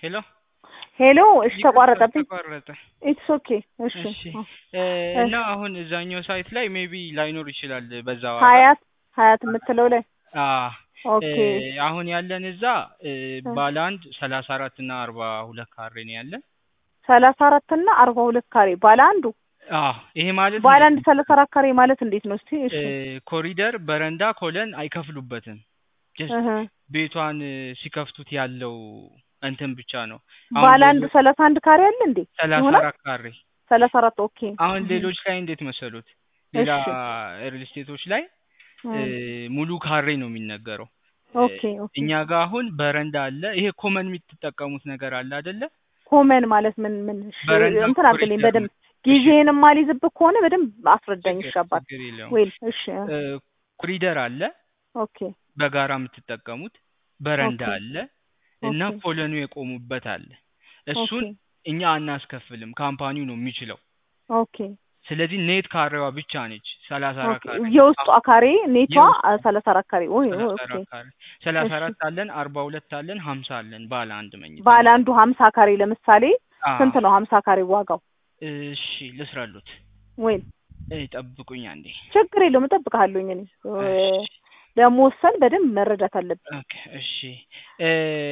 ሄሎ ሄሎ እሺ ይቅርታ ተቋረጠብኝ ተቋረጠ። ኢትስ ኦኬ እሺ እሺ አ- እ እሺ እና አሁን እዛኛው ሳይት ላይ ሜቢ ላይኖር ይችላል በዛ ዋጋ። ሀያት ሀያት የምትለው ላይ አ ኦኬ እ አሁን ያለን እዛ እ እ ባለ አንድ ሰላሳ አራት እና አርባ ሁለት ካሬ ነው ያለን። ሰላሳ አራት እና አርባ ሁለት ካሬ ባለ አንዱ አ ይሄ ማለት ባለ እንዴት አንድ ነው? ሰላሳ አራት ካሬ ማለት እንዴት ነው እስቲ እሺ እ ኮሪደር፣ በረንዳ፣ ኮለን አይከፍሉበትም። ጀስት እህ ቤቷን እ ሲከፍቱት ያለው እንትን ብቻ ነው። አሁን ባለ አንድ ሌሎች ሰላሳ አንድ ካሬ አለ እንዴ ሰላሳ ይሆናል አራት ካሬ ሰላሳ አራት ኦኬ አሁን እህ ሌሎች ላይ እንዴት መሰሉት? ሌላ እሺ ሪል ስቴቶች ላይ እ እህ ሙሉ ካሬ ነው የሚነገረው። እ ኦኬ ኦኬ እኛ ጋር አሁን በረንዳ አለ። ይሄ ኮመን የምትጠቀሙት ነገር አለ አይደለ? ኮመን ማለት ምን ምን እሺ በረንዳ እንትን አድርግልኝ ኮሪደር በደንብ ነው። እሺ ጊዜህን የማልይዝብህ ከሆነ በደንብ አስረዳኝ ችግር እሺ አባት ችግር የለውም። ወይል እሺ እ ኮሪደር አለ፣ ኦኬ በጋራ የምትጠቀሙት በረንዳ ኦኬ አለ እና ኦኬ ኮለኑ የቆሙበት አለ። ኦኬ እሱን እኛ አናስከፍልም፣ ካምፓኒው ነው የሚችለው። ኦኬ ስለዚህ ኔት ካሬዋ ብቻ ነች ሰላሳ አራት ኦኬ ካሬ የውስጧ አሁን ካሬ ኔቷ የውስጡ ሰላሳ አራት ካሬ ወይ ሰላሳ ኦኬ አራት ካሬ ሰላሳ እሺ አራት አለን፣ አርባ ሁለት አለን፣ ሀምሳ አለን ባለ አንድ መኝታ ባለ ማለት አንዱ ሀምሳ ካሬ ለምሳሌ ስንት አዎ ነው ሀምሳ ካሬ ዋጋው እሺ ልስራሉት ወይ እ ጠብቁኝ አንዴ ችግር የለውም እጠብቅሃለሁኝ እኔ እሺ ለመወሰን በደንብ መረዳት አለብኝ ኦኬ እሺ እ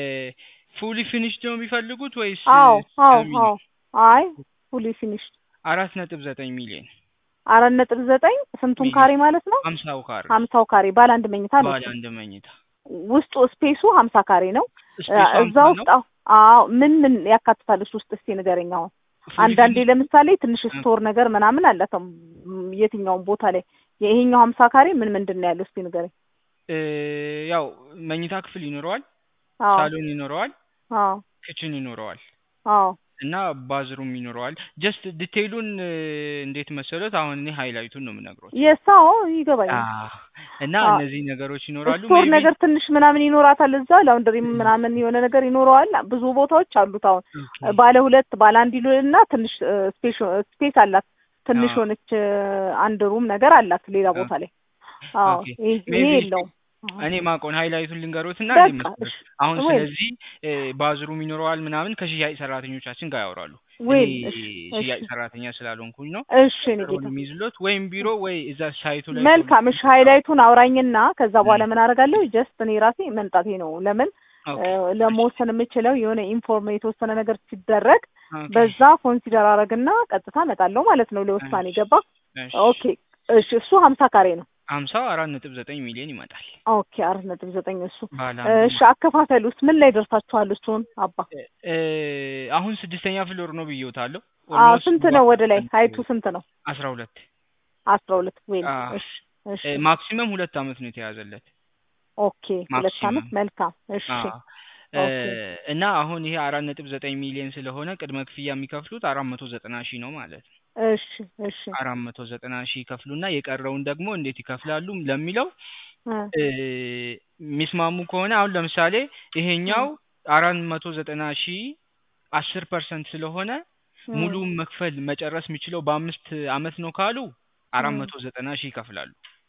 ፉሊ ፊኒሽድ ነው የሚፈልጉት ወይስ አዎ አዎ ሰሚ አዎ ነው? አይ ፉሊ ፊኒሽ አራት ነጥብ ዘጠኝ ሚሊዮን አራት ነጥብ ዘጠኝ ስንቱን ሚሊዮን ካሬ ማለት ነው ሀምሳው ካሬ ሀምሳው ካሬ ባለ አንድ መኝታ ነው ባለ እሱ አንድ መኝታ ውስጡ ስፔሱ ሀምሳ ካሬ ነው እ ስፔሱ እዛ ሀምሳ ውስጥ ነው። አዎ አዎ ምን ምን ያካትታል እሱ ውስጥ እስቲ ንገረኝ አሁን ፉሊ አንዳንዴ ፊኒሽድ ለምሳሌ ትንሽ ስቶር ነገር ምናምን አላት ም፣ የትኛውም ቦታ ላይ ይሄኛው ሀምሳ ካሬ ምን ምንድን ነው ያለው እስቲ ንገረኝ እ ያው መኝታ ክፍል ይኖረዋል፣ አዎ ሳሎን ይኖረዋል፣ አዎ ክችን ይኖረዋል አዎ እና ባዝሩም ይኖረዋል። ጀስት ዲቴይሉን እ እንዴት መሰሎት? አሁን እኔ ሃይላይቱን ነው የምነግሮት። የሳው አ ይገባኛል እና አዎ እነዚህ ነገሮች ይኖራሉ። ስቶር ሜቢ ነገር ትንሽ ምናምን ይኖራታል እዛ ላውንደሪ ምናምን የሆነ ነገር ይኖረዋል ብዙ ቦታዎች አሉት አሁን ኦኬ ባለ ሁለት ባለ አንድ ይሉና ትንሽ ስፔስ ስፔስ አላት ትንሽ አዎ ሆነች አንድ ሩም ነገር አላት ሌላ ኦኬ ቦታ ላይ አዎ ኦኬ ይሄ ይሄ ሜቢ የለውም አዎ። እኔ ማቆን ሃይላይቱን ልንገሮትና እንዴት በቃ መሰሎት? እሺ አሁን ወይ ስለዚህ እ ባዝሩም ይኖረዋል ምናምን ከሽያጭ ሰራተኞቻችን ጋር ያወራሉ። እኔ ወይ እሺ እሺ ሽያጭ ሰራተኛ ስላልሆንኩኝ ነው እሺ እኔ ጌታ ቀጠሮውን የሚይዝሎት ወይም ቢሮ ወይ እዛ ሳይቱ ላይ ቶሎ መልካም እሺ ሃይላይቱን አውራኝና ከዛ እ በኋላ ምን አደርጋለሁ ጀስት እኔ ራሴ መምጣቴ ነው ለምን እ ኦኬ እሺ ለመወሰን የምችለው የሆነ ኢንፎርም የተወሰነ ነገር ሲደረግ ኦኬ በዛ ኮንሲደር አረግና ቀጥታ እመጣለሁ ማለት ነው ለውሳኔ እሺ ገባ እሺ ኦኬ እሺ እሱ ሀምሳ ካሬ ነው ሀምሳው አራት ነጥብ ዘጠኝ ሚሊዮን ይመጣል። ኦኬ አራት ነጥብ ዘጠኝ እሱ ባለ አንዱ እሺ አከፋፈል ውስጥ ምን ላይ ደርሳችኋል እሱን አባ እ እ አሁን ስድስተኛ ፍሎር ነው ብዬዎታለሁ። አዎ ኦልሞስት ስንት ነው ወደ ላይ ሀይቱ ስንት ነው አስራ ሁለት አስራ ሁለት ወይም አ እሺ እሺ እ ማክሲመም ሁለት አመት ነው የተያዘለት ኦኬ ሁለት አመት ማክሲመም መልካም እሺ አ እ ኦኬ እና አሁን ይሄ አራት ነጥብ ዘጠኝ ሚሊዮን ስለሆነ ቅድመ ክፍያ የሚከፍሉት አራት መቶ ዘጠና ሺህ ነው ማለት ነው። እሺ እሺ አራት መቶ ዘጠና ሺህ ይከፍሉና የቀረውን ደግሞ እንዴት ይከፍላሉ ለሚለው እ እ የሚስማሙ ከሆነ አሁን ለምሳሌ እ ይሄኛው አራት መቶ ዘጠና ሺህ አስር ፐርሰንት ስለሆነ እ ሙሉ መክፈል መጨረስ የሚችለው በአምስት አመት ነው ካሉ አራት እ መቶ ዘጠና ሺህ ይከፍላሉ።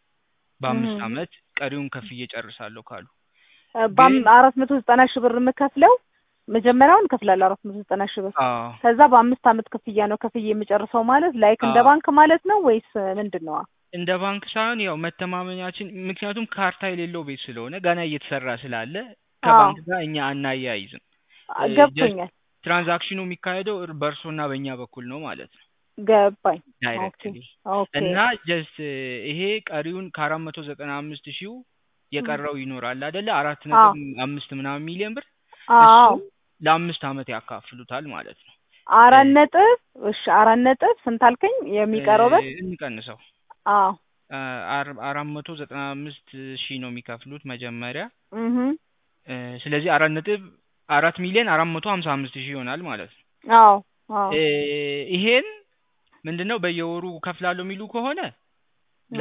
በአምስት እህ አመት ቀሪውን ከፍዬ ጨርሳለሁ ካሉ በአም ግን አራት መቶ ዘጠና ሺህ ብር የምከፍለው መጀመሪያውን እከፍላለሁ አራት መቶ ዘጠና ሺህ ብር አዎ ከዛ በአምስት አመት ክፍያ ነው ክፍያ የምጨርሰው ማለት ላይክ እንደ አዎ ባንክ ማለት ነው ወይስ ምንድን ነው? እንደ ባንክ ሳይሆን ያው መተማመኛችን ምክንያቱም ካርታ የሌለው ቤት ስለሆነ ገና እየተሰራ ስላለ አዎ ከባንክ ጋር እኛ አናያይዝም። አ- ጀስት ገብቶኛል ትራንዛክሽኑ የሚካሄደው እር- በእርሶና በእኛ በኩል ነው ማለት ነው ገባኝ ኦኬ ዳይሬክትሊ ኦኬ እና ጀስት ይሄ ቀሪውን ከአራት መቶ ዘጠና አምስት ሺው እ የቀረው ይኖራል አይደለ አራት አዎ ነጥብ አምስት ምናምን ሚሊዮን ብር አዎ እሱን ለአምስት አመት ያካፍሉታል ማለት ነው። አራት እ ነጥብ እሺ አራት ነጥብ ስንት አልከኝ የሚቀረው ብር? እ እንቀንሰው አዎ አ- አር- አራት መቶ ዘጠና አምስት ሺህ ነው የሚከፍሉት መጀመሪያ እህ እ ስለዚህ አራት ነጥብ አራት ሚሊዮን አራት መቶ ሀምሳ አምስት ሺህ ይሆናል ማለት ነው። አዎ አዎ እ ይሄን ምንድነው በየወሩ ከፍላለሁ የሚሉ ከሆነ እ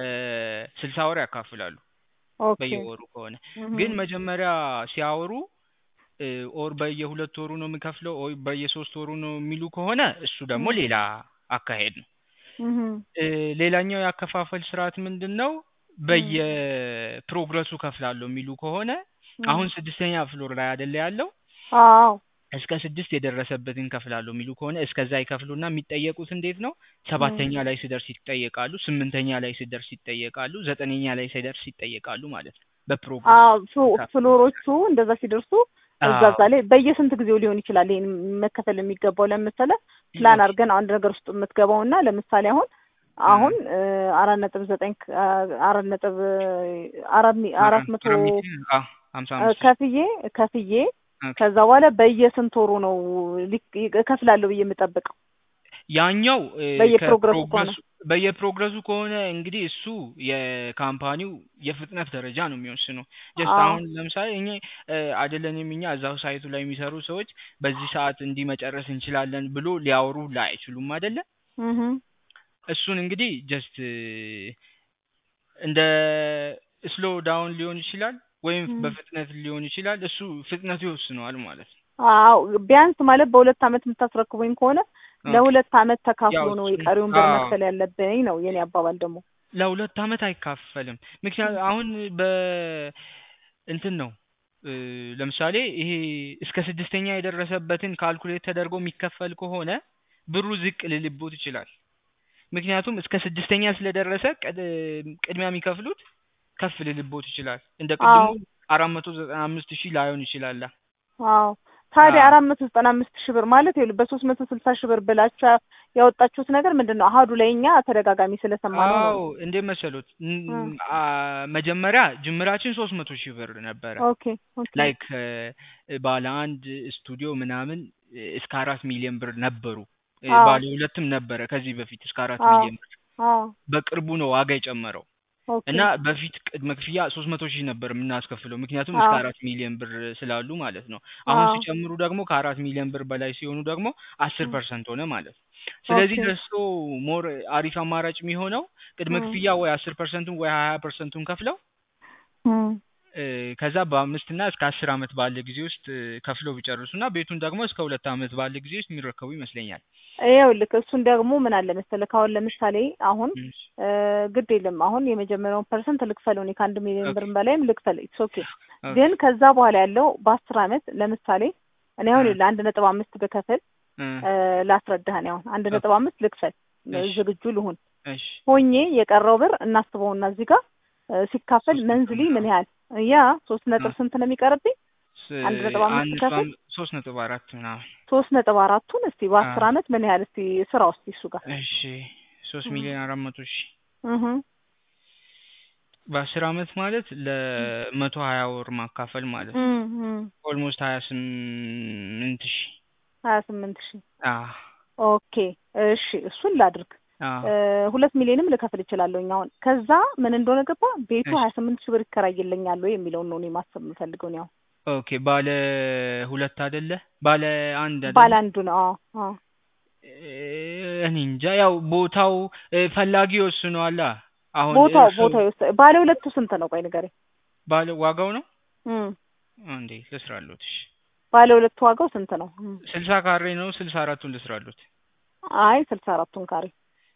ለስልሳ ወር ያካፍላሉ ኦኬ በየወሩ ከሆነ እህ ግን መጀመሪያ ሲያወሩ እ ኦር በየሁለት ወሩ ነው የሚከፍለው ኦር በየሶስት ወሩ ነው የሚሉ ከሆነ እሱ ደግሞ እህ ሌላ አካሄድ ነው። እህ እ ሌላኛው የአከፋፈል ስርዓት ምንድን ነው? እህ በየፕሮግረሱ ከፍላለሁ የሚሉ ከሆነ እህ አሁን ስድስተኛ ፍሎር ላይ አይደለ ያለው አዎ እስከ ስድስት የደረሰበትን ከፍላለሁ የሚሉ ከሆነ እስከዛ ይከፍሉና የሚጠየቁት እንዴት ነው? ሰባተኛ ላይ ሲደርስ ይጠየቃሉ፣ ስምንተኛ ላይ ሲደርስ ይጠየቃሉ፣ ዘጠነኛ ላይ ሲደርስ ይጠየቃሉ ማለት ነው። በፕሮግራም አዎ ፍሎ- ፍሎሮቹ እንደዛ ሲደርሱ እዛ እዛ ላይ በየስንት ጊዜው ሊሆን ይችላል ይሄን መከፈል የሚገባው ለምሳሌ ፕላን አድርገን አንድ ነገር ውስጥ የምትገባው እና ለምሳሌ አሁን አሁን እ አራት ነጥብ ዘጠኝ ክ- አ- አራት ነጥብ አራት ሚ- አራት መቶ ሀምሳ እ አምስት ከፍዬ ከፍዬ ኦኬ። ከዛ በኋላ በየስንት ወሩ ነው ሊክ- እከፍላለሁ ብዬ የምጠብቀው? ያኛው እ በየፕሮግረሱ ከፕሮግረሱ በየፕሮግረሱ ከሆነ እንግዲህ እሱ የካምፓኒው የፍጥነት ደረጃ ነው የሚወስነው። ጀስት አዎ። አሁን ለምሳሌ እኛ እ አይደለንም እኛ እዛው ሳይቱ ላይ የሚሰሩ ሰዎች በዚህ ሰዓት እንዲህ መጨረስ እንችላለን ብሎ ሊያወሩ ላይ አይችሉም አይደለ? እህ እሱን እንግዲህ ጀስት እንደ ስሎ ዳውን ሊሆን ይችላል ወይም ም። በፍጥነት ሊሆን ይችላል። እሱ ፍጥነቱ ይወስነዋል ማለት ነው። አዎ ቢያንስ ማለት በሁለት አመት የምታስረክቡኝ ከሆነ ለሁለት አመት ተካፍሎ ያው ነው እሱን- የቀሪውን ብር አዎ። መክፈል ያለብኝ ነው የኔ አባባል ደግሞ። ለሁለት አመት አይካፈልም። ምክንያቱም አሁን በ እንትን ነው እ ለምሳሌ ይሄ እስከ ስድስተኛ የደረሰበትን ካልኩሌት ተደርጎ የሚከፈል ከሆነ ብሩ ዝቅ ልልቦት ይችላል። ምክንያቱም እስከ ስድስተኛ ስለደረሰ ቀድ- ቅድሚያ የሚከፍሉት ከፍ ልልቦት ይችላል። እንደ ቅድሙ አዎ። አራት መቶ ዘጠና አምስት ሺህ ላይሆን ይችላል። አዎ ታዲያ አዎ። አራት መቶ ዘጠና አምስት ሺህ ብር ማለት ይኸውልህ በሶስት መቶ ስልሳ ሺህ ብር ብላችሁ ያወጣችሁት ነገር ምንድን ነው? አሀዱ ላይ እኛ ተደጋጋሚ ስለሰማነው አዎ ነው። እንዴት መሰሎት ን- እ። አ መጀመሪያ ጅምራችን ሶስት መቶ ሺህ ብር ነበረ። ኦኬ ኦኬ ላይክ ባለ አንድ ስቱዲዮ ምናምን እ እስከ አራት ሚሊዮን ብር ነበሩ። እ አዎ። ባለ ሁለትም ነበረ ከዚህ በፊት እስከ አራት አዎ። ሚሊዮን ብር። አዎ በቅርቡ ነው ዋጋ የጨመረው ኦኬ እና በፊት ቅድመ ክፍያ ሶስት መቶ ሺህ ነበር የምናስከፍለው ምክንያቱም እስከ አዎ። አራት ሚሊዮን ብር ስላሉ ማለት ነው። አሁን አዎ። ሲጨምሩ ደግሞ ከአራት ሚሊዮን ብር በላይ ሲሆኑ ደግሞ አስር ፐርሰንት ሆነ ማለት ነው። ስለዚህ ኦኬ ለእሱ ሞር አሪፍ አማራጭ የሚሆነው ቅድመ እ ክፍያ ወይ አስር ፐርሰንቱን ወይ ሀያ ፐርሰንቱን ከፍለው እ እ ከዛ በአምስት እና እስከ አስር አመት ባለ ጊዜ ውስጥ እ ከፍለው ቢጨርሱ እና ቤቱን ደግሞ እስከ ሁለት አመት ባለ ጊዜ ውስጥ የሚረከቡ ይመስለኛል። ይኸውልህ እሱን ደግሞ ምን አለ መሰለህ አሁን ለምሳሌ አሁን እሺ። እ ግድ የለም አሁን የመጀመሪያውን ፐርሰንት ልክፈለው እኔ ከአንድ ሚሊዮን ኦኬ ብር በላይም ልክፈል ኢትስ ኦኬ ኦኬ ግን ከዛ በኋላ ያለው በአስር አመት ለምሳሌ እኔ አሁን እ ለአንድ ነጥብ አምስት ብከፍል እ እ ላስረዳህ እኔ አሁን አንድ ኦኬ ነጥብ አምስት ልክፈል እሺ ዝግጁ ልሁን እሺ ሆኜ የቀረው ብር እናስበውና እዚህ ጋር እ ሲካፈል ሶስት መንዝሊ ነጥብ ምን ያህል ያ ሶስት ነጥብ አ ስንት ነው የሚቀርብኝ? ስ- አንድ ነጥብ አምስት አንድ ከፍል ነጥብ ሶስት ነጥብ አራት ምናምን ሶስት ነጥብ አራቱን እስቲ አ በአስር አመት ምን ያህል እስቲ ስራ ውስጥ እሱ ጋር እሺ ሶስት እ ሚሊዮን አራት መቶ ሺህ እህ በአስር አመት ማለት ለመቶ ሀያ ወር ማካፈል ማለት እ ነው። እ ኦልሞስት ሀያ ስምንት ሺህ ሀያ ስምንት ሺህ አ ኦኬ እሺ እሱን ላድርግ አ እ ሁለት ሚሊዮንም ልከፍል እችላለሁኝ አሁን ከዛ ምን እንደሆነ ገባ ቤቱ እሺ ሀያ ስምንት ሺህ ብር ይከራይልኛል ወይ የሚለውን ነው እኔ ማሰብ የምፈልገው እኔ አሁን ኦኬ ባለ ሁለት አይደለ ባለ አንድ ባለ አይደለ አንዱ ነው አዎ አዎ እ እኔ እንጃ ያው ቦታው እ ፈላጊ ይወስነዋላ። አሁን ቦታው እርሱ ቦታው ይወስድ ባለ ሁለቱ ስንት ነው ቆይ ንገረኝ ባለ ዋጋው ነው እ እንዴ ልስራሉት። እሺ ባለ ሁለቱ ዋጋው ስንት ነው እ ስልሳ ካሬ ነው ስልሳ አራቱን ልስራሉት። አይ ስልሳ አራቱን ካሬ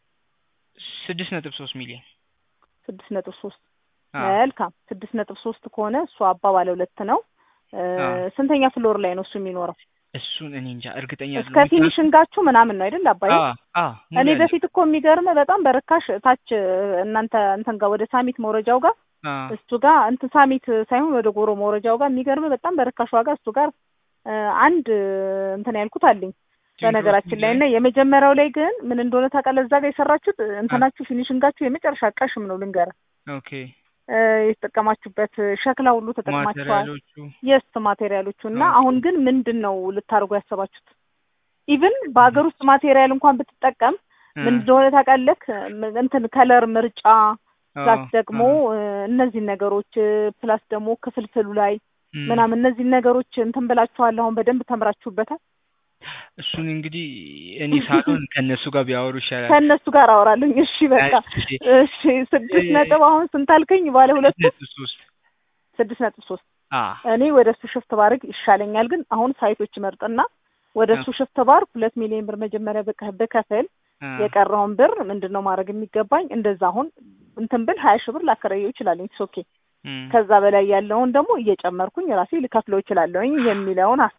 ስድስት ነጥብ ሶስት ሚሊዮን ስድስት ነጥብ ሶስት አ መልካም ስድስት ነጥብ ሶስት ከሆነ እሱ አባ ባለ ሁለት ነው እ አ ስንተኛ ፍሎር ላይ ነው እሱ የሚኖረው እሱን እኔ እንጃ እርግጠኛ እስከ አይደለሁም። ምክንያቱም ፊኒሽንጋችሁ ምናምን ነው አይደል አባዬ አ አ ሙሉ እኔ ያለው በፊት እኮ የሚገርም በጣም በርካሽ ታች እናንተ እንትን ጋር ወደ ሳሚት መውረጃው ጋር አ እሱ ጋር እንትን ሳሚት ሳይሆን ወደ ጎሮ መውረጃው ጋር የሚገርም በጣም በርካሽ ዋጋ እሱ ጋር እ አንድ እንትን ያልኩት አለኝ በነገራችን ላይ እና የመጀመሪያው ላይ ግን ምን እንደሆነ ታውቃለህ እዛ ጋር የሰራችሁት እንትናችሁ ፊኒሽንጋችሁ የመጨረሻ ቀሽም ነው ልንገርህ ኦኬ እ የተጠቀማችሁበት ሸክላ ሁሉ ተጠቅማችኋል ማቴሪያሎቹ የስት ማቴሪያሎቹ እና ኦኬ አሁን ግን ምንድን ነው ልታደርጉ ያሰባችሁት ኢቭን በሀገር ውስጥ ማቴሪያል እንኳን ብትጠቀም እ ምን እንደሆነ ታውቃለህ ም- እንትን ከለር ምርጫ አ ፕላስ ደግሞ አ እ እነዚህን ነገሮች እ ፕላስ ደግሞ ክፍልፍሉ ላይ እም ምናምን እነዚህን ነገሮች እንትን ብላችኋል አሁን በደንብ ተምራችሁበታል እሱን እንግዲህ እኔ ሳሎን ከእነሱ ጋር ቢያወሩ ይሻላል። ከእነሱ ጋር አወራለሁኝ እሺ በቃ እሺ እሺ ስድስት ነጥብ አሁን ስንት አልከኝ ባለ ሁለቱ ስድስት ነጥብ ሶስት ስድስት ነጥብ ሶስት አ እኔ ወደ እሱ ሽፍት ባርግ ይሻለኛል ግን አሁን ሳይቶች መርጥና ወደ እሱ ሽፍት ባር ሁለት ሚሊዮን ብር መጀመሪያ ብከ- ብከፍል አ የቀረውን ብር ምንድን ነው ማድረግ የሚገባኝ እንደዛ አሁን እንትን ብል ሀያ ሺህ ብር ላከራየው ይችላለኝ ኢትስ ኦኬ እም ከዛ በላይ ያለውን ደግሞ እየጨመርኩኝ ራሴ ልከፍለው እችላለሁኝ የሚለውን ሀሳብ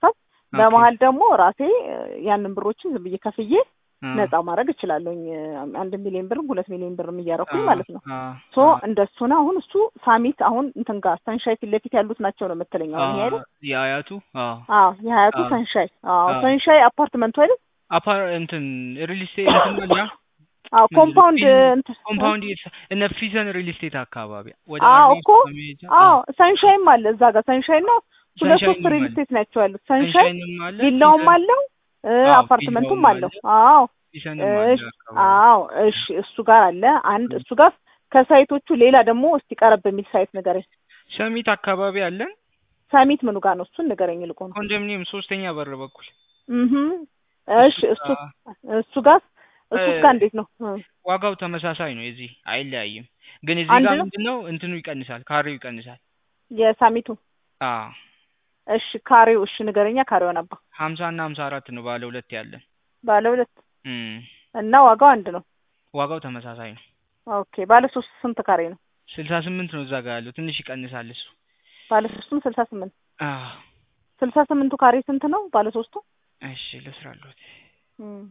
በመሀል ደግሞ ራሴ እ፣ ያንን ብሮችን ዝም ብዬ ከፍዬ አ፣ ነፃ ማድረግ እችላለሁኝ እ፣ አንድ ሚሊዮን ብርም ሁለት ሚሊዮን ብርም እያረኩኝ አ፣ ማለት ነው። አ፣ ሶ አ፣ እንደሱ ነው። አሁን እሱ ሳሚት አሁን እንትን ጋር ሰንሻይ ፊት ለፊት ያሉት ናቸው ነው የምትለኝ አ፣ አሁን ይሄ አይደል? የአያቱ አዎ አዎ የሀያቱ አ፣ ሰንሻይ አዎ አ፣ ሰንሻይ አፓርትመንቱ አይደል? አፓር እንትን ሪል ስቴት እንትን አለ ያ አዎ ምንድን ነው ኮምፓውንድ ፊዝ- እንትን እ? ኮምፓውንድ የተሰ- እነ ፊዘን ሪል ስቴት አካባቢ ወደ አዎ አርቢ እኮ መሄጃ አዎ አዎ ሰንሻይም አለ እዛ ጋር ሰንሻይ ነው። ሁለት ሶስት ሰንሻይንም ሪል አለ ስቴት ናቸው ያሉት። ሰንሻይ ሰንሻይንም አለ ቪላውም ፊዘን አለው እ፣ አዎ አፓርትመንቱም ቪላውም አለው። አለ አዎ ፊዘንም አለ እሺ አካባቢ አዎ እሺ እሱ ጋር አለ አንድ እሱ ጋር ከሳይቶቹ ሌላ ደግሞ እስቲ ቀረብ የሚል ሳይት ንገረኝ። ሰሚት አካባቢ አለን ሰሚት ምኑ ጋር ነው? እሱን ንገረኝ ይልቁን። ኮንዶሚኒየም ሶስተኛ በር በኩል እህ እሺ እሱ እሱ ጋር እሱ ጋር እ፣ እሱ ጋር እንዴት ነው? እ፣ ዋጋው ተመሳሳይ ነው የዚህ አይለያይም ግን እዚህ አንድ ጋር ነው ምንድን ነው እንትኑ ይቀንሳል ካሬው ይቀንሳል የሳሚቱ አ እሺ ካሬው እሺ ንገረኛ ካሬውን አባ ሀምሳ እና ሀምሳ አራት ነው ባለ ሁለት ያለን ባለ ሁለት እም እና ዋጋው አንድ ነው። ዋጋው ተመሳሳይ ነው ኦኬ ባለ ሶስት ስንት ካሬ ነው? ስልሳ ስምንት ነው እዛ ጋር ያለው ትንሽ ይቀንሳል እሱ ባለ ሶስቱም ስልሳ ስምንት አ ስልሳ ስምንቱ ካሬ ስንት ነው? ባለ ሶስቱ እሺ ልስራሉት እም፣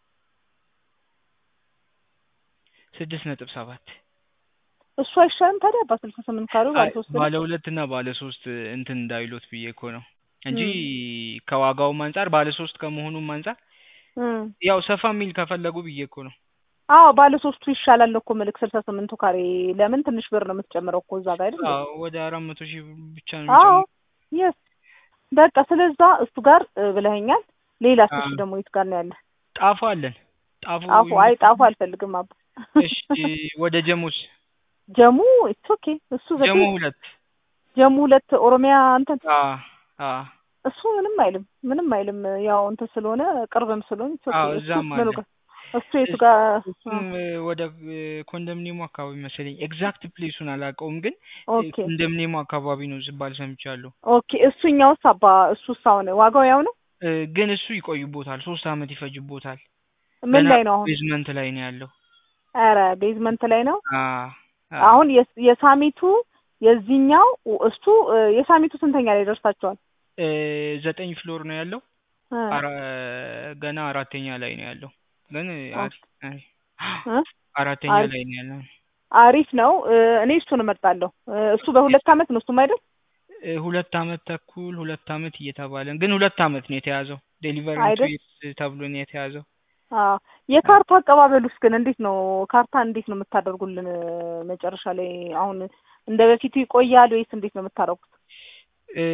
ስድስት ነጥብ ሰባት እሱ አይሻልም ታዲያ በስልሳ ስምንት ካሬው ባለ አይ ሶስት ባለ ነው። ሁለት እና ባለ ሶስት እንትን እንዳይሎት ብዬ እኮ ነው እንጂ እም፣ ከዋጋውም አንጻር ባለ ሶስት ከመሆኑም አንጻር እም። ያው ሰፋ የሚል ከፈለጉ ብዬ እኮ ነው አዎ ባለ ሶስቱ ይሻላል እኮ ምልክ ስልሳ ስምንቱ ካሬ ለምን ትንሽ ብር ነው የምትጨምረው እኮ እዛ ጋር አይደል? እንዴ? አዎ ወደ አራት መቶ ሺህ ብቻ ነው አዎ የሚጨምረው የስ በቃ ስለዛ እሱ ጋር እ፣ ብለኸኛል። ሌላ አ እሱ ደግሞ የት ጋር ነው ያለ? ጣፎ አለን ጣፎ ጣፉ አይ ይመች ጣፉ አልፈልግም አባ እሺ ወደ ጀሙስ ጀሙ ኢትስ ኦኬ እሱ ጀሙ ዘቴ ሁለት ጀሙ ሁለት ኦሮሚያ እንትን አ አ እሱ ምንም አይልም ምንም አይልም ያው እንትን ስለሆነ ቅርብም ስለሆነ ኢትስ ኦኬ አዎ እሱ እዛም ምኑ አለ ጋር እሱ የቱ እስ- ጋር አ፣ እሱም እ፣ ወደ እ፣ ኮንዶሚኒየሙ አካባቢ መሰለኝ ኤግዛክት ፕሌሱን አላውቀውም ግን እ፣ ኦኬ ኮንዶሚኒየሙ አካባቢ ነው ሲባል ሰምቻለሁ ኦኬ እሱኛውስ አባ እሱስ አሁን ዋጋው ያው ነው እ፣ ግን እሱ ይቆይቦታል ሶስት አመት ይፈጅቦታል ምን ገና ላይ ነው አሁን ቤዝመንት ላይ ነው ያለው ኧረ ቤዝመንት ላይ ነው አ አ አሁን የስ- የሳሚቱ የዚህኛው እሱ እ፣ የሳሚቱ ስንተኛ ላይ ደርሳቸዋል እ፣ ዘጠኝ ፍሎር ነው ያለው እ፣ አራ ገና አራተኛ ላይ ነው ያለው ግን እ፣ ኦኬ አሪ አሪ እ፣ አራተኛ አሪፍ ላይ ነው ያለው አሪፍ ነው እ፣ እኔ እሱን እመርጣለሁ እ፣ እሱ በሁለት አመት ነው እሱም አይደል እ፣ ሁለት አመት ተኩል ሁለት አመት እየተባለ ግን ሁለት አመት ነው የተያዘው ዴሊቨሪ ቱ አይደል ይርስ ተብሎ ነው የተያዘው አዎ የካርታ አቀባበሉስ ግን እንዴት ነው? ካርታ እንዴት ነው የምታደርጉልን? መጨረሻ ላይ አሁን እንደ በፊቱ ይቆያል ወይስ እንዴት ነው የምታደርጉት? እ፣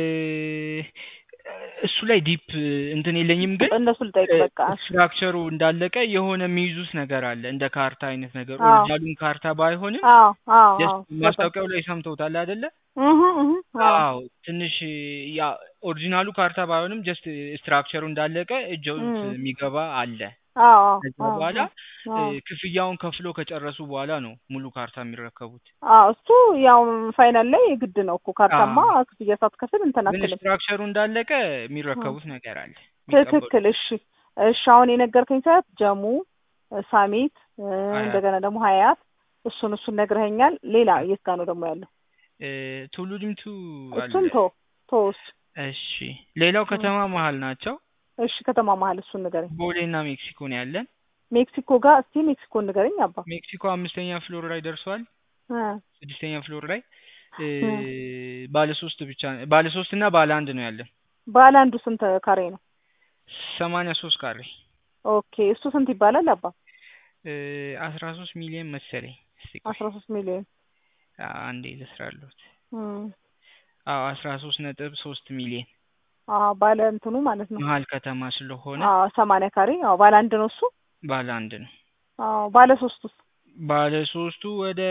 እሱ ላይ ዲፕ እንትን የለኝም ግን እነሱ ልጠይቅ በቃ። እሺ። ስትራክቸሩ እንዳለቀ የሆነ የሚይዙት ነገር አለ እንደ ካርታ አይነት ነገር አዎ ኦሪጂናሉን ካርታ ባይሆንም አዎ አዎ ጀስት አዎ ገባኝ። ማስታወቂያው ላይ ሰምተውታል አይደለ? እህ እህ አዎ አዎ ትንሽ ያ ኦሪጂናሉ ካርታ ባይሆንም ጀስት ስትራክቸሩ እንዳለቀ እጀውት እም የሚገባ አለ። አዎ አዎ ከዛ አዎ በኋላ እ፣ አዎ ክፍያውን ከፍሎ ከጨረሱ በኋላ ነው ሙሉ ካርታ የሚረከቡት። አዎ እሱ ያው ፋይናል ላይ ግድ ነው እኮ ካርታማ አዎ ክፍያ ሳትከፍል እንትን ግን አትልም። ስትራክቸሩ እንዳለቀ እም የሚረከቡት ነገር አለ የሚቀበሉት። ትክክል። እሺ እሺ አሁን የነገርከኝ ሰዓት ጀሙ፣ ሳሚት እ፣ ሀያት እንደገና ደግሞ ሀያት እሱን እሱን ነግረኸኛል። ሌላ የት ጋር ነው ደግሞ ያለው? እ፣ ቱሉ ዲምቱ አለ። እሱን ቶ ቶ እሱ እሺ ሌላው እም ከተማ መሀል ናቸው። እሺ ከተማ መሀል እሱን ንገረኝ። ቦሌ እና ሜክሲኮ ነው ያለን። ሜክሲኮ ጋር እስቲ ሜክሲኮ ንገረኝ አባ። ሜክሲኮ አምስተኛ ፍሎር ላይ ደርሷል። እ ስድስተኛ ፍሎር ላይ እ፣ እ ባለ ሶስት ብቻ ባለ ሶስት እና ባለ አንድ ነው ያለን። ባለ አንዱ ስንት ካሬ ነው? ሰማንያ ሶስት ካሬ ኦኬ እሱ ስንት ይባላል አባ? እ፣ አስራ ሶስት ሚሊዮን መሰለኝ። እስቲ ቆይ አስራ ሶስት ሚሊዮን አ- አንዴ ልስራሉት። እም አዎ አስራ ሶስት ነጥብ ሶስት ሚሊዮን አዎ ባለ እንትኑ ማለት ነው። መሀል ከተማ ስለሆነ አዎ ሰማንያ ካሬ አዎ ባለ አንድ ነው እሱ። ባለ አንድ ነው። አዎ ባለ ሶስቱስ? ባለ ሶስቱ ወደ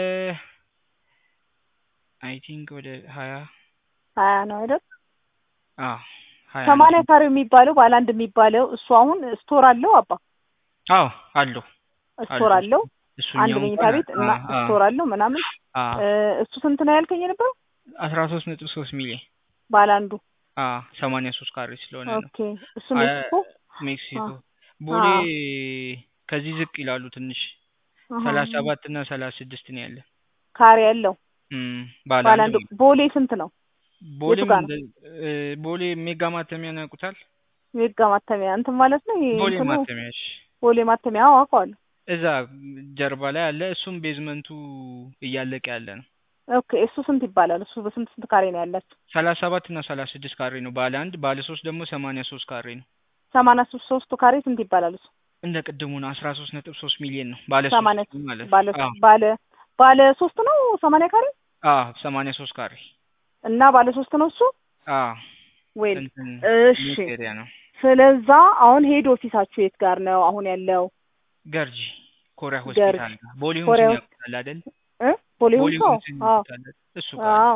አይ ቲንክ ወደ ሀያ ሀያ ነው አይደል? አዎ ሀያ ሰማንያ ነው። ካሬው የሚባለው ባለ አንድ የሚባለው እሱ አሁን ስቶር አለው አባ? አዎ አለው ስቶር አለው አለው እሱ አንድ እሱኛው መኝታ እንኳን ቤት እና አ አ ስቶር አለው ምናምን አ እ፣ እሱ ስንት ነው ያልከኝ የነበረው? አስራ ሶስት ነጥብ ሶስት ሚሊዮን ባለ አንዱ አ ሰማንያ ሶስት ካሬ ስለሆነ ነው። ኦኬ እሱ አ ሜክሲኮ ሜክሲኮ አ ቦሌ አዎ ከዚህ ዝቅ ይላሉ ትንሽ አሃ ሰላሳ ሰባት እና ሰላሳ ስድስት ነው ያለ። ካሬ ያለው እም ባለ ባለ አንድ አንዱ ነው። ቦሌ ስንት ነው? የቱ ቦሌም ጋር እንደ ነው? እ፣ ቦሌ ሜጋ ማተሚያን ያውቁታል? የጋ ማተሚያ እንትን ማለት ነው ይሄ ቦሌ እንትኑ ማተሚያ እሺ ቦሌ ማተሚያ አዎ አውቀዋለሁ እዛ ጀርባ ላይ አለ እሱም ቤዝመንቱ እያለቀ ያለ ነው ኦኬ እሱ ስንት ይባላል እሱ በስንት ስንት ካሬ ነው ያላችሁ ሰላሳ ሰባት እና ሰላሳ ስድስት ካሬ ነው ባለ አንድ ባለ ሶስት ደግሞ ሰማንያ ሶስት ካሬ ነው ሰማንያ ሶስት ሶስቱ ካሬ ስንት ይባላል እሱ እንደ ቅድሙ ነው አስራ ሶስት ነጥብ ሶስት ሚሊዮን ነው ባለ ሰማንያ ሶስት ማለት ባለ አዎ ባለ ባለ ሶስት ነው ሰማንያ ካሬ አዎ ሰማንያ ሶስት ካሬ እና ባለ ሶስት ነው እሱ አዎ ወይል እንትን እሺ ኒውስ ኤሪያ ነው ስለዛ አሁን ሄድ ኦፊሳችሁ የት ጋር ነው አሁን ያለው ገርጂ ኮሪያ ገርጂ ሆስፒታል ጋር ቦሌ ኮሪያ ሆምስን ውስጥ ያውቁታል አይደል እ ቦሌ ቦሌ ሆምስ አዎ ሆምስን አዎ ያውቁታል እሱ ጋር አዎ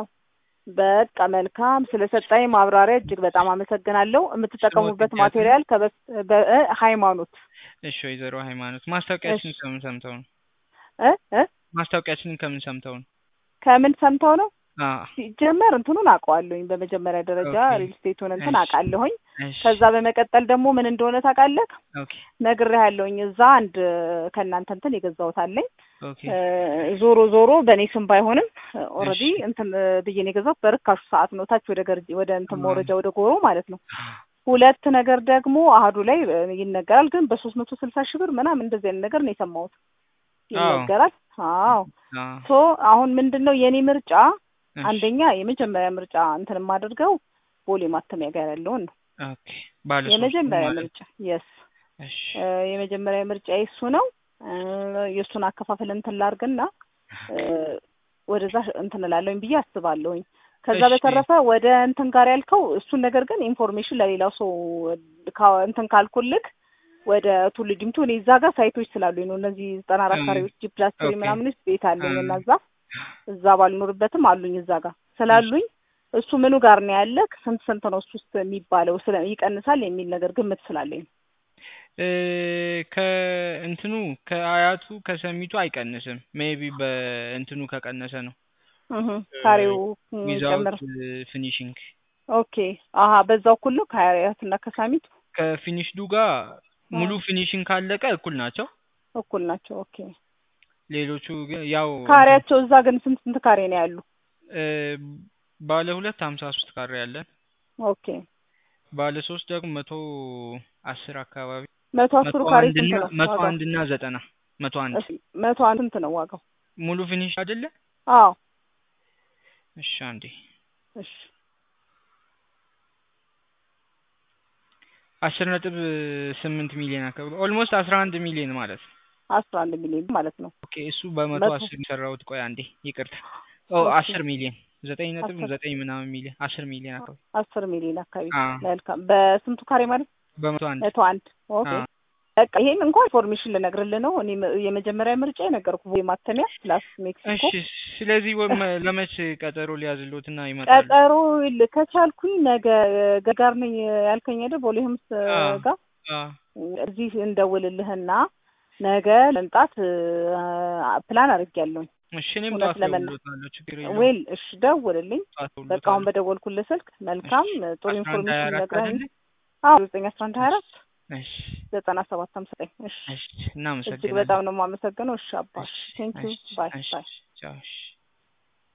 በቃ መልካም ስለሰጣኝ ማብራሪያ እጅግ በጣም አመሰግናለሁ የምትጠቀሙበት ስለወደዳችሁ ማቴሪያል ከበስ በ- እ ሃይማኖት እሺ ወይዘሮ ሃይማኖት እሺ ማስታወቂያችንን ከምን ሰምተው ነው እ እ ማስታወቂያችንን ከምን ሰምተው ነው ከምን ሰምተው ነው አ ሲጀመር እንትኑን አውቀዋለሁኝ በመጀመሪያ ደረጃ ኦኬ ሪል ስቴቱን እንትን እሺ አውቃለሁኝ እሺ ከዛ በመቀጠል ደግሞ ምን እንደሆነ ታውቃለህ ኦኬ ነግሬሃለሁኝ እዛ አንድ ከእናንተ እንትን የገዛሁት አለኝ ኦኬ እ ዞሮ ዞሮ በእኔ ስም ባይሆንም እሺ ኦልሬዲ እንትን እ ብዬ ነው የገዛሁት በርካሹ ሰዓት ነው ታች ወደ ገርጂ ወደ እንትን አ መውረጃ ወደ ጎሮ ማለት ነው ሁለት ነገር ደግሞ አህዱ ላይ እ ይነገራል ግን በሶስት መቶ ስልሳ ሺህ ብር ምናምን እንደዚህ አይነት ነገር ነው የሰማሁት አዎ ይነገራል አዎ አ ሶ አሁን ምንድን ነው የእኔ ምርጫ እሺ አንደኛ የመጀመሪያ ምርጫ እንትን የማደርገው ቦሌ ማተሚያ ጋር ያለውን ነው ኦኬ ባለ ሶስቱ የመጀመሪያ ማለት ምርጫ የስ እሺ የመጀመሪያ ምርጫ የሱ ነው እ የእሱን አከፋፈል እንትን ላርግና እ ወደዛ እንትን እላለሁኝ ብዬ አስባለሁኝ ከዛ እሺ በተረፈ ወደ እንትን ጋር ያልከው እሱን ነገር ግን ኢንፎርሜሽን ለሌላው ሰው ካ- እንትን ካልኩልክ ወደ ቱሉ ዲምቱ እኔ እዛ ጋር ሳይቶች ስላሉኝ ነው እነዚህ ዘጠና አራት እ ካሬዎች ጂ ፕላስ ትሪ ኦኬ ምናምን ውስጥ ቤት አለኝ እና እ እዛ እዛ ባልኖርበትም አሉኝ እዛ ጋር ስላሉኝ እሱ ምኑ ጋር ነው ያለ ስንት ስንት ነው እሱ ውስጥ የሚባለው ስለ ይቀንሳል የሚል ነገር ግምት ስላለኝ ነው። እ ከእንትኑ ከአያቱ ከሰሚቱ አይቀንስም ሜቢ በእንትኑ ከቀነሰ ነው እህ ካሬው ዊዛውት ጨምር ፊኒሽንግ ኦኬ አሀ በዛው እኩል ነው ከሀያት እና ከሳሚት ከፊኒሽዱ ጋር ሙሉ አዎ ፊኒሽንግ ካለቀ እኩል ናቸው። እኩል ናቸው። ኦኬ ሌሎቹ ግን ያው እንትን ካሬያቸው እዛ ግን ስንት ስንት ካሬ ነው ያሉ? እ ባለ ሁለት ሀምሳ ሶስት ካሬ አለ። ኦኬ ባለ ሶስት ደግሞ መቶ አስር አካባቢ መቶ መቶ አስሩ ካሬ አንድ ስንት እና ነው መቶ ዋጋው? አንድ እና ዘጠና መቶ አንድ እሺ መቶ አንድ ስንት ነው ዋጋው? ሙሉ ፊኒሽ አይደለ? አዎ እሺ አንዴ እሺ አስር ነጥብ ስምንት ሚሊዮን አካባቢ ኦልሞስት አስራ አንድ ሚሊዮን ማለት ነው። አስራ አንድ ሚሊዮን ማለት ነው። ኦኬ እሱ በመቶ መቶ አስር የሰራሁት ቆይ አንዴ ይቅርታ። ኦ ኦኬ አስር ሚሊዮን ዘጠኝ ነጥብ አስር ዘጠኝ ምናምን ሚሊዮን አስር ሚሊዮን አካባቢ አስር ሚሊዮን አካባቢ አ መልካም። በስንቱ ካሬ ማለት በመቶ አንድ መቶ አንድ ኦኬ አ በቃ ይሄን እንኳን ኢንፎርሜሽን ልነግርልህ ነው። እኔ መ- የመጀመሪያ ምርጫ የነገርኩህ ወይ ማተሚያ ፕላስ ሜክሲኮ እሺ ስለዚህ ወም ለመች ቀጠሮ ሊያዝሎትና ይመጣሉ? ቀጠሮ ል- ከቻልኩኝ ነገ ገጋር ነኝ ያልከኝ አይደል? ቦሌ ሆምስ አ ጋር አ እዚህ እንደውልልህና ነገ ለምጣት ፕላን አድርጌያለሁኝ። እሺ እኔም እውነት ጠዋት ለመና እደውልልዎታለሁ ችግር የለውም። ዌል እሺ ደውልልኝ። ጠዋት በቃ አሁን እደውልልዎታለሁ። በደወልኩልህ ስልክ መልካም እሺ ጥሩ አስራ አንድ ሀያ ኢንፎርሜሽን አራት ነግረኸኝ አይደለ? አዎ ዘጠኝ አስራ አንድ ሀያ እሺ አራት እሺ ዘጠና ሰባት ሃምሳ ዘጠኝ እሺ እሺ እጅግ እናመሰግናለን። በጣም ነው የማመሰግነው። እሺ አባ እሺ ቴንክ ዩ እሺ ባይ እሺ ባይ ቻው እሺ